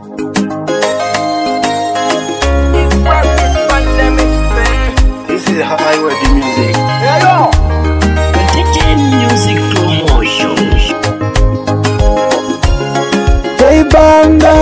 This is how I work the music. Contagion Music Promotion. Jaibanga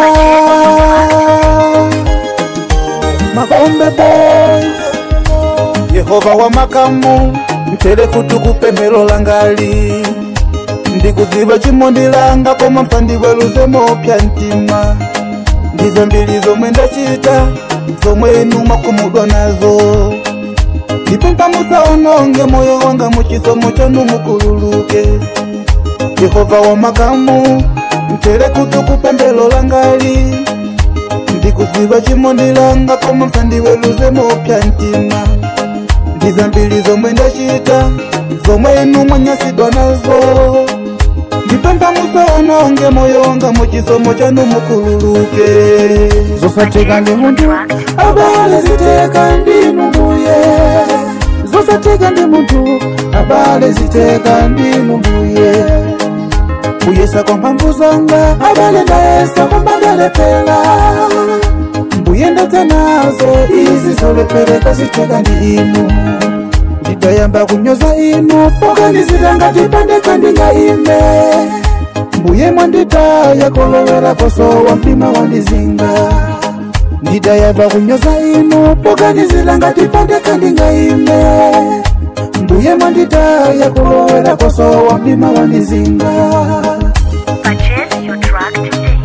Makombe Boys Yehova wa makamu mtere kutukupe melo langali ndikuziva chimondi langa koma mpandi weluzemo pya ntima ndizo mbili zomwe ndachita zomwe inu mwakumudwa nazo ndipempa musaononge moyo wanga muchisomo chanu mukululuke yehova wa makamu mtere kutukupe mbelo langali ndikuziva chimondi langa koma mpandi weluzemo pya ntima ndizo mbili zomwe ndachita zomwe inu mwanyasidwa nazo ndipempa musaononge moyo wanga muchisomo chanu mukululuke zosatheka ndi munthu abale ziteka ndinu mbuye zosatheka ndi munthu abale ziteka ndinu mbuye kuyesa kwa mphamvu zanga abale ndayesa koma ndalepera mbuye ndadza nazo izi zolepereka ziteka ndi inu ndidayamba kunyoza inu pokanizira ngati pandeka ndingaime mbuye mwanditaya kolowera kosowa mtima wandizinga ndidayamba kunyoza inu pokanizira ngati pandeka ndingaime mbuye mwanditaya kolowera kosowa mtima wandizinga Purchase your track today.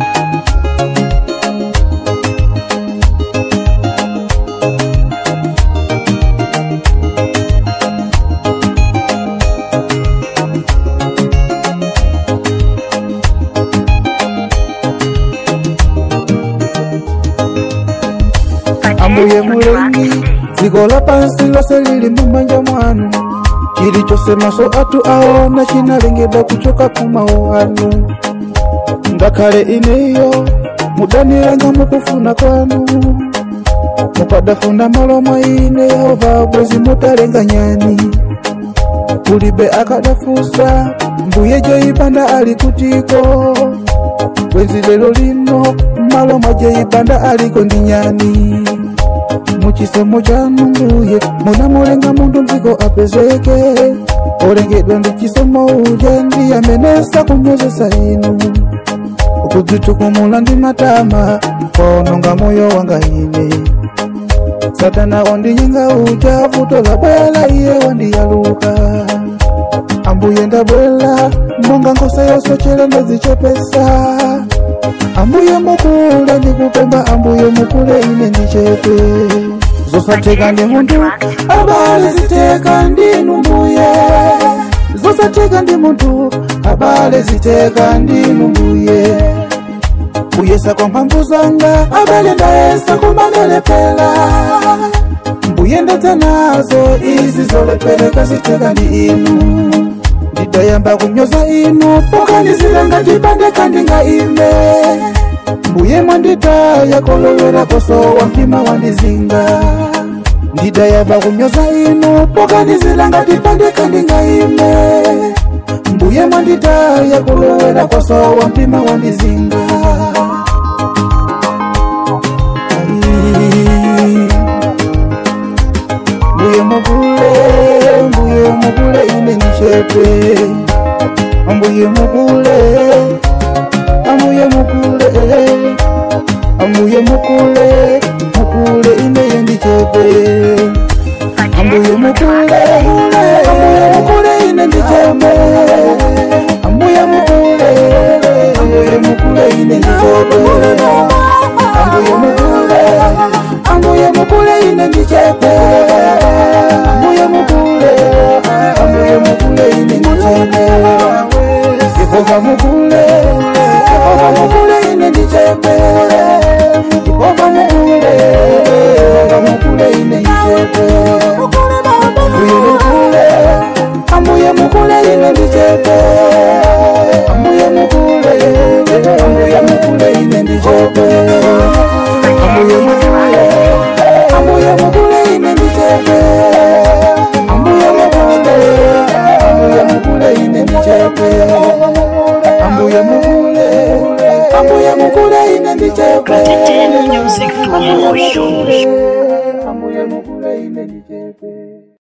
ambuye mulengi dziko lapansi lonse lili mumanja mwanu chilichonse maso athu aona chinalengedwa kuchoka kumawu anu ngakhale ineyo mudanilanga mukufuna kwanu mupadafuna malo mwa ine yehova bwezi mutalenga nyani kulibe akadafusa mbuye joyipanda ali kutiko bwenzi lero lino malo mwa joyipanda aliko ndi nyani muchisomo chanu mbuye munamulenga munthu mdziko apezeke olengedwa ndi chisomo uja ndi amenesa kunyozesa inu kudzitukumula ndi matama kononga moyo wanga ine satana wandinyenga uja vuto labwela iye wandiyaluka ambuye ndabwela monga nkhosa yosochera ndazichepesa ambuye mukule ndikupemba ambuye mukule ine ndichepe zosatheka ndi munthu abale ziteka ndinu mbuye zosatheka ndi munthu abale ziteka ndinu mbuye kuyesa kwa mphamvu zanga abale ndayesa kumandelepera mbuye ndadza nazo izi zolepereka ziteka ndi inu ndidayamba kunyoza inu pokanizira ngati pandeka ndingaime mbuye mwanditaya kolowera kosowa mtima wandizinga ndidayamba kunyoza inu pokanizira ngati pandeka ndingaime mbuye mwanditaya kolowera kosowa mtima wandizinga Ai. mbuye mukule mbuye mukule ine nichepe ambuye mukule ambuye mukule ambuye mukule mukule ine yendichepe ambuye mukule ambuye mukule ine ndichepe ambuye mukule ambuye mukule ine ndichepe ambuye mukule ambuye mukule ine ndichepe ambuye mukule ambuye mukule ine ndichepe yehova mukule yehova mukule ine ndichepe yehova mukule yehova mukule ine ndichepe ambuye mukule ambuye mukule ine ndichepe ambuye mukule ambuye mukule ine ndichepe ambuye mukule ambuye mukule ine ndichepe ambuye mukule ambuye mukule ine ndichepe ambuye mukule ambuye ine ndichepe Katete Music ambuye Promotion. mukule ambuye mukule ine ndichepe